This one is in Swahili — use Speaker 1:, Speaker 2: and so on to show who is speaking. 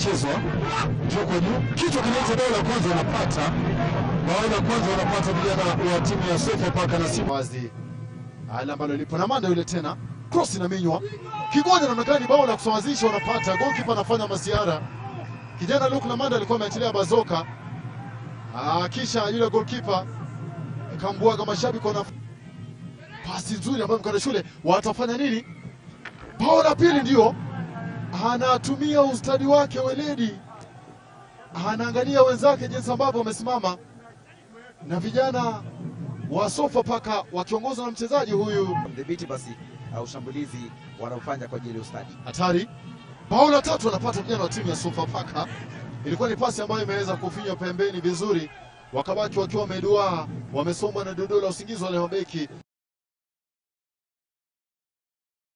Speaker 1: inachezwa juu kwa juu, kichwa kinaitwa bao la kwanza, wanapata bao la kwanza, wanapata vijana wa timu ya Sofapaka na Simba
Speaker 2: wazi ala ambalo lipo na manda yule tena cross inaminywa kigoja, inaonekana ni bao la kusawazisha, wanapata goalkeeper anafanya masiara. Kijana Luke Lamanda alikuwa ameachilia bazoka ah, kisha yule goalkeeper kambwaga mashabiki wana pasi nzuri ambayo mkana shule watafanya nini? Bao la pili ndio anatumia ustadi wake weledi, anaangalia wenzake jinsi ambavyo wamesimama na vijana wa Sofapaka wakiongozwa na mchezaji huyu
Speaker 3: mdhibiti basi uh, ushambulizi wanaofanya kwa ajili ya ustadi.
Speaker 2: hatari. Bao la tatu wanapata vijana wa timu ya Sofapaka. Ilikuwa ni pasi ambayo imeweza kufinywa pembeni vizuri, wakabaki wakiwa wameduaa, wamesombwa na dodoo la usingizi wale mabeki.